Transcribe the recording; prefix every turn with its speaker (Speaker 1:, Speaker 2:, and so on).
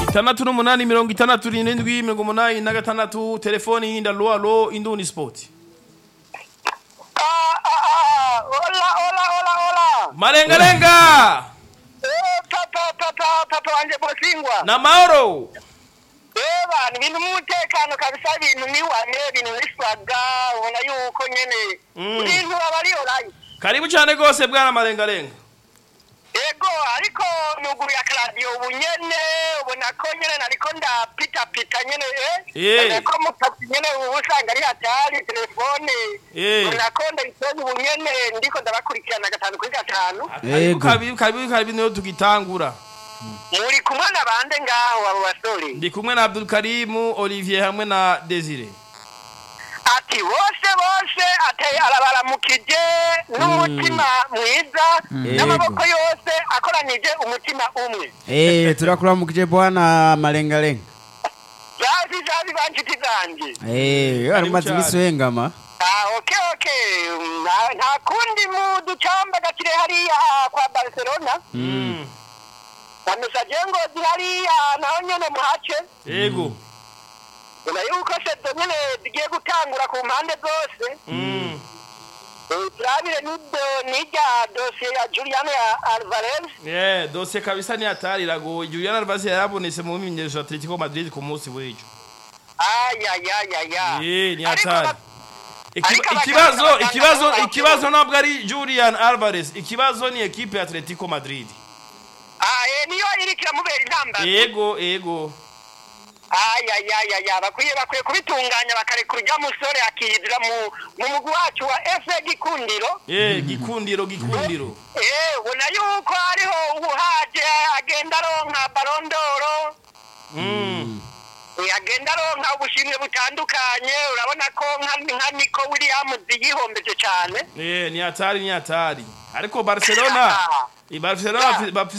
Speaker 1: itandatu n'umunani mirongo itandatu n'indwi mirongo umunani na gatandatu telefoni y'inda lo alo induni sport
Speaker 2: Ah, ah, ah, hola, hola, hola, hola.
Speaker 1: malengalenga
Speaker 2: Eh, papa, papa, papa wanje Bosingwa.
Speaker 1: na mahoro
Speaker 2: Eba, ni bintu umutekano kabisa ibintu ni wane, ibintu niswaga, ubona yuko nyene.
Speaker 1: Mm.
Speaker 2: Ibintu aba ari orayi.
Speaker 1: karibu cyane rwose bwana malengalenga
Speaker 2: Ego, ariko nuguru ya radio ubu nyene, ubona ko nyene nariko ndapita pita nyene, eh?
Speaker 1: Eh.
Speaker 2: Ubona ko mutatu nyene ubu usanga ari hatari, telefone.
Speaker 1: Eh.
Speaker 2: Ubona ko ndayisonye ubu nyene, ndiko ndabakurikirana gatanu kuri gatanu.
Speaker 1: karibu
Speaker 3: Yego.
Speaker 1: karibu karibu karibu niyo tugitangura
Speaker 2: muri kumwe na bande ngaho abo basore
Speaker 1: ndi kumwe na Abdul Karimu Olivier hamwe na Desire
Speaker 2: ati bose bose ateye arabaramukije n'umutima mwiza n'amaboko yose akoranije umutima umwe
Speaker 3: Eh, turakuramukije bwana malengalenga.
Speaker 2: zazi zazi banshiti zanjye
Speaker 3: Eh, wari umaze
Speaker 1: cyane.
Speaker 3: imisi uhengama.
Speaker 2: Ah, okay okay nta nta kundi mu ducamba gakire hariya kwa barcelona
Speaker 1: Mm.
Speaker 2: bamesaje ngo hariya naho nyene muhace
Speaker 1: yego
Speaker 2: ubona yuko sezo nyene zigiye gutangura ku mpande zose
Speaker 1: Mm.
Speaker 2: Eh, turabire n'ibyo n'irya dosiye ya Juliano ya Alvarez
Speaker 1: Yeah, dosiye kabisa ni hatari iragoye Julian Alvarez yarabonetse mu myimenyerezo ya Atletico Madrid ku munsi w'ejo
Speaker 2: ayayayaya
Speaker 1: Eh, ni hatari Iki-
Speaker 2: ariko abaganga-
Speaker 1: ikibazo
Speaker 2: abaganga
Speaker 1: ikibazo
Speaker 2: nabo
Speaker 1: ikibazo ntabwo ari Julian Alvarez ikibazo ni ekipe ya Atletico Madrid
Speaker 2: niyo iriko iramubera intambara
Speaker 1: yego yego
Speaker 2: ayayayaya bakwiye bakwiye kubitunganya bakarekura urya musore akiyizira mu mu mugwi wacu wa efe gikundiro
Speaker 1: eh gikundiro gikundiro
Speaker 2: eh ubona yuko hariho ubuhaje agenda aronka barondoro
Speaker 1: Mm.
Speaker 2: Eh, agenda aronka ubushimwe butandukanye urabona ko nka nka niko williams yihombeje cyane
Speaker 1: Eh, ni hatari ni hatari ariko Barcelona i Barcelona bafise